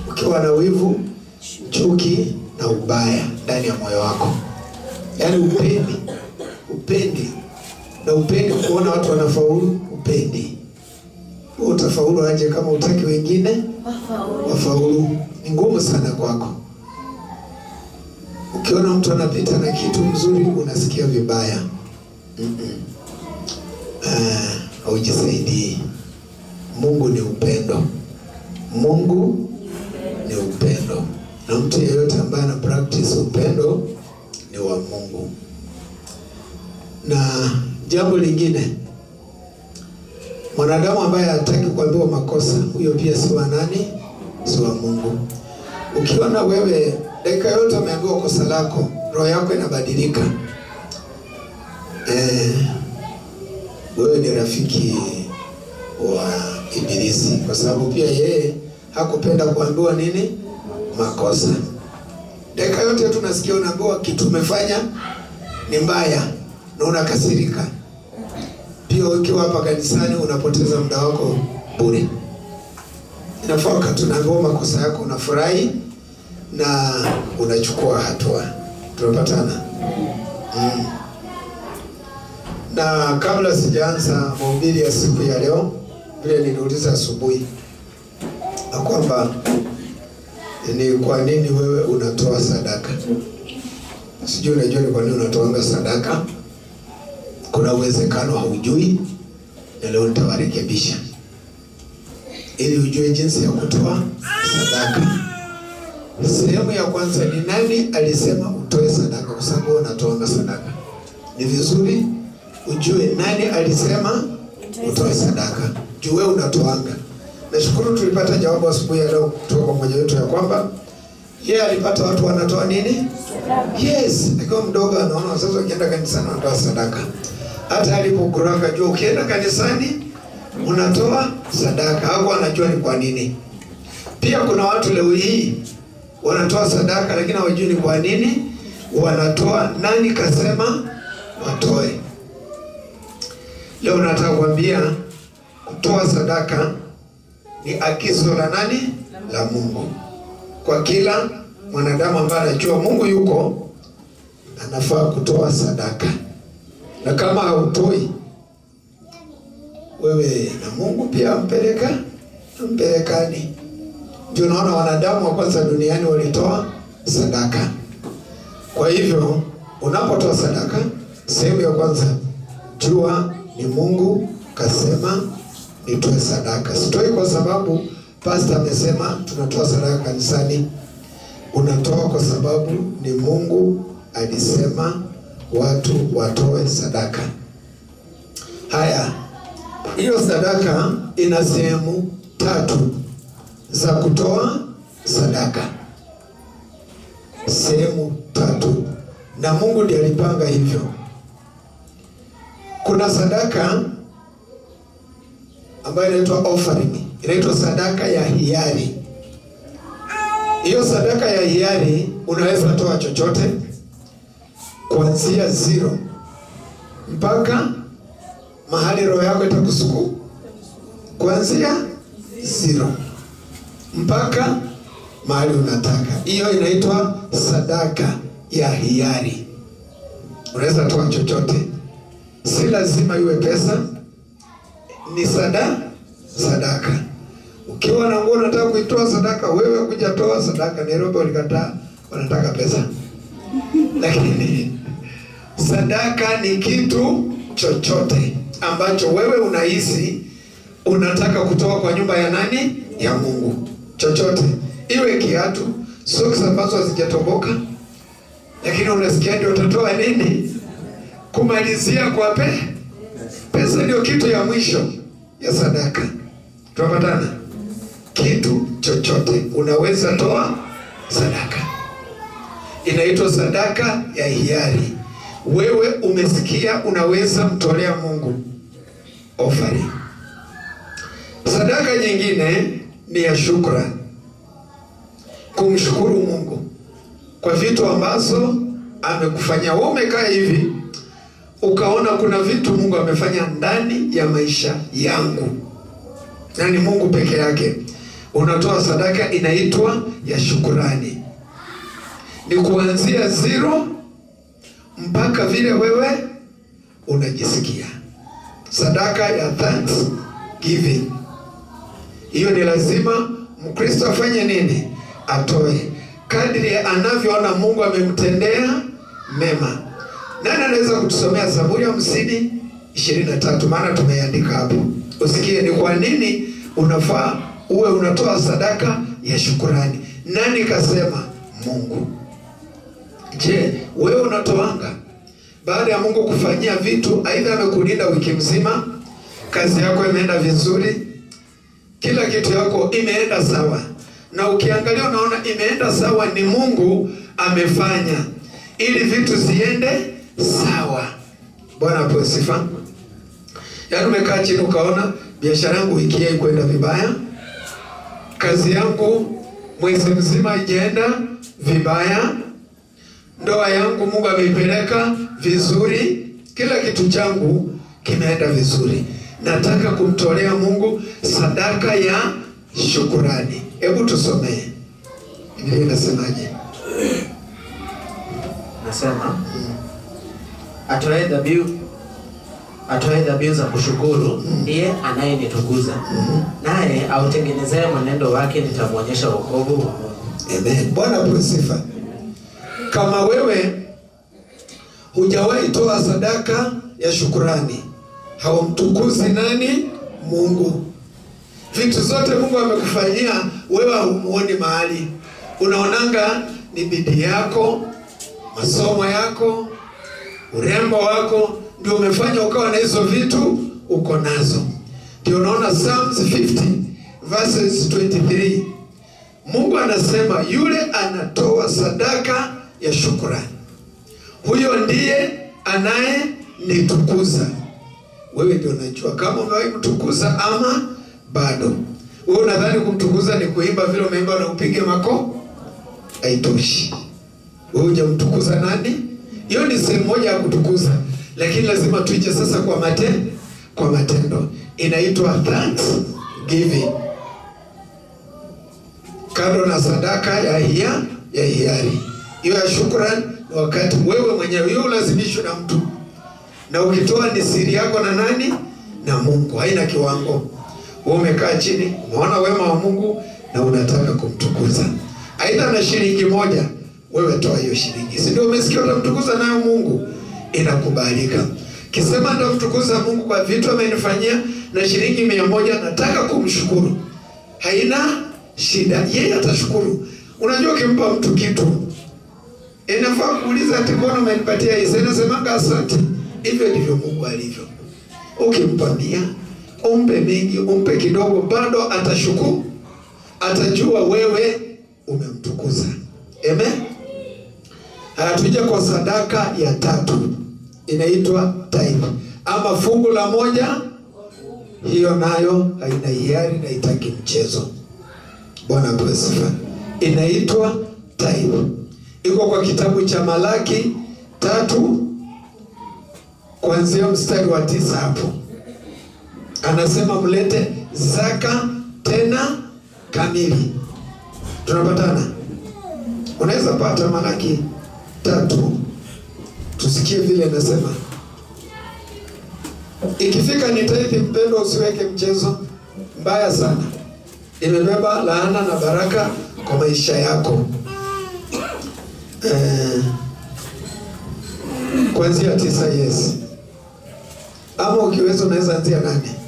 ukiwa na wivu, chuki na ubaya ndani ya moyo wako, yaani upendi, upendi na upendi kuona watu wanafaulu, upendi wewe utafaulu aje kama utaki wengine wafaulu? Ni ngumu sana kwako. Ukiona mtu anapita na kitu mzuri unasikia vibaya. Mm-mm. Ah, haujisaidii. Mungu ni upendo. Mungu ni upendo, na mtu yeyote ambaye ana practice upendo ni wa Mungu. Na jambo lingine, mwanadamu ambaye hataki kuambiwa makosa, huyo pia si wa nani? Si wa Mungu. Ukiona wewe dakika yote umeambiwa kosa lako, roho yako inabadilika, eh, wewe ni rafiki wa Ibilisi, kwa sababu pia yeye hakupenda kuambiwa nini makosa. Dakika yote tunasikia unaambiwa kitu umefanya ni mbaya na unakasirika. Pia ukiwa hapa kanisani unapoteza muda wako bure. Inafaa wakati unaambiwa makosa yako unafurahi na unachukua hatua. Tunapatana? Mm. Na kabla sijaanza mahubiri ya siku ya leo, vile niliuliza asubuhi na kwamba ni kwa nini wewe unatoa sadaka. Sijui unajua ni kwa nini unatoanga sadaka. Kuna uwezekano haujui, na leo nitawarekebisha ili ujue jinsi ya kutoa sadaka. Sehemu ya kwanza ni nani alisema utoe sadaka, kwa sababu wewe unatoanga sadaka. Ni vizuri ujue nani alisema utoe sadaka, juu wewe unatoanga. Nashukuru tulipata jawabu asubuhi ya leo kutoka kwa mmoja wetu ya kwamba yeye alipata watu wanatoa nini? Yes, akiwa mdogo anaona wazazi wakienda kanisani wanatoa sadaka. Hata alipokuraka jua ukienda kanisani unatoa sadaka, hakuwa anajua ni kwa nini. Pia kuna watu leo hii wanatoa sadaka lakini hawajui ni kwa nini wanatoa. Nani kasema watoe? Leo nataka kuambia kutoa sadaka ni agizo la nani? La Mungu kwa kila mwanadamu ambaye anajua Mungu yuko, anafaa kutoa sadaka, na kama hautoi wewe na Mungu pia ampeleka ampelekani. Ndio naona wanadamu wa kwanza duniani walitoa sadaka. Kwa hivyo unapotoa sadaka, sehemu ya kwanza, jua ni Mungu kasema nitoe sadaka. Sitoi kwa sababu pastor amesema tunatoa sadaka kanisani. Unatoa kwa sababu ni Mungu alisema watu watoe sadaka. Haya, hiyo sadaka ina sehemu tatu za kutoa sadaka, sehemu tatu, na Mungu ndiye alipanga hivyo. Kuna sadaka ambayo inaitwa offering, inaitwa sadaka ya hiari. Hiyo sadaka ya hiari unaweza toa chochote kuanzia zero mpaka mahali roho yako itakusuku, kuanzia zero mpaka mahali unataka. Hiyo inaitwa sadaka ya hiari. Unaweza toa chochote, si lazima iwe pesa, ni sada sadaka. Ukiwa na nguo unataka kuitoa sadaka, wewe kuja toa sadaka. Nairobi walikataa, wanataka pesa, lakini sadaka ni kitu chochote ambacho wewe unahisi unataka kutoa kwa nyumba ya nani? Ya Mungu. Chochote, iwe kiatu, socks ambazo hazijatoboka, lakini unasikia ndio utatoa nini? Kumalizia kwa pe pesa, ndio kitu ya mwisho ya sadaka. Tunapatana? Kitu chochote unaweza toa sadaka, inaitwa sadaka ya hiari. Wewe umesikia, unaweza mtolea Mungu offering. Sadaka nyingine ni ya shukrani, kumshukuru Mungu kwa vitu ambazo amekufanyia. Wewe umekaa hivi ukaona kuna vitu Mungu amefanya ndani ya maisha yangu, na ni Mungu peke yake. unatoa sadaka inaitwa ya shukurani, ni kuanzia zero mpaka vile wewe unajisikia. Sadaka ya thanksgiving, hiyo ni lazima Mkristo afanye nini? Atoe kadri anavyoona Mungu amemtendea mema. Nani anaweza kutusomea Zaburi ya hamsini ishirini na tatu? Maana tumeiandika hapo, usikie ni kwa nini unafaa uwe unatoa sadaka ya shukurani. Nani kasema? Mungu. Je, wewe unatoanga baada ya Mungu kufanyia vitu, aidha amekulinda wiki mzima, kazi yako imeenda vizuri, kila kitu yako imeenda sawa, na ukiangalia unaona imeenda sawa, ni Mungu amefanya ili vitu ziende sawa. Bwana apewe sifa. Yaani umekaa chini ukaona biashara yangu wiki hii kwenda vibaya, kazi yangu mwezi mzima ijaenda vibaya, ndoa yangu Mungu ameipeleka vizuri, kila kitu changu kimeenda vizuri. Nataka kumtolea Mungu sadaka ya shukurani. Hebu tusomee Biblia inasemaje? Nasema atoe dhabihu atoe dhabihu za kushukuru ndiye anayenitukuza, naye autengenezaye mwenendo wake nitamwonyesha wokovu wa Mungu. Amen. Bwana apewe sifa. Kama wewe hujawahi toa sadaka ya shukurani, haumtukuzi nani? Mungu. Vitu zote Mungu amekufanyia wewe, haumuoni mahali, unaonanga ni bidii yako, masomo yako, urembo wako ndio umefanya ukawa na hizo vitu uko nazo. Ndio unaona Psalms 50 verses 23 Mungu anasema yule anatoa sadaka ya shukrani, huyo ndiye anayenitukuza. Wewe ndio unajua kama umewahi mtukuza ama bado. Wewe unadhani kumtukuza ni kuimba vile umeimba na upige mako? Haitoshi. Wewe hujamtukuza nani? Hiyo ni sehemu moja ya kutukuza, lakini lazima tuije sasa kwa matendo, kwa matendo. Inaitwa thanksgiving kando na sadaka ya hia ya hiari. Hiyo ya shukrani ni wakati wewe mwenyewe, hiyo ulazimishwe na mtu, na ukitoa ni siri yako na nani? Na Mungu, haina kiwango. Wewe umekaa chini, umeona wema wa Mungu na unataka kumtukuza, aidha na shilingi moja, wewe toa hiyo shilingi, si ndio? Umesikia, utamtukuza nayo Mungu, inakubalika. Kisema nitamtukuza Mungu kwa vitu amenifanyia na shilingi mia moja, nataka kumshukuru, haina shida, yeye atashukuru. Unajua, ukimpa mtu kitu inafaa kuuliza ati mbona umenipatia hizi? Inasemanga asante. Hivyo ndivyo Mungu alivyo. Ukimpa mia, umpe mingi, umpe kidogo, bado atashukuru, atajua wewe umemtukuza. Amen. Hatuja kwa sadaka ya tatu, inaitwa tithe ama fungu la moja. Hiyo nayo haina hiari na itaki mchezo. Bwana apewe sifa. Inaitwa tithe, iko kwa kitabu cha Malaki tatu kuanzia mstari wa tisa hapo anasema mlete zaka tena kamili. Tunapatana? Unaweza pata Malaki tatu, tusikie vile anasema. Ikifika ni tithe, mpendo, usiweke mchezo mbaya sana imebeba laana na baraka kwa maisha yako. Eh, kuanzia tisa, yes, ama ukiweza unaweza anzia nane.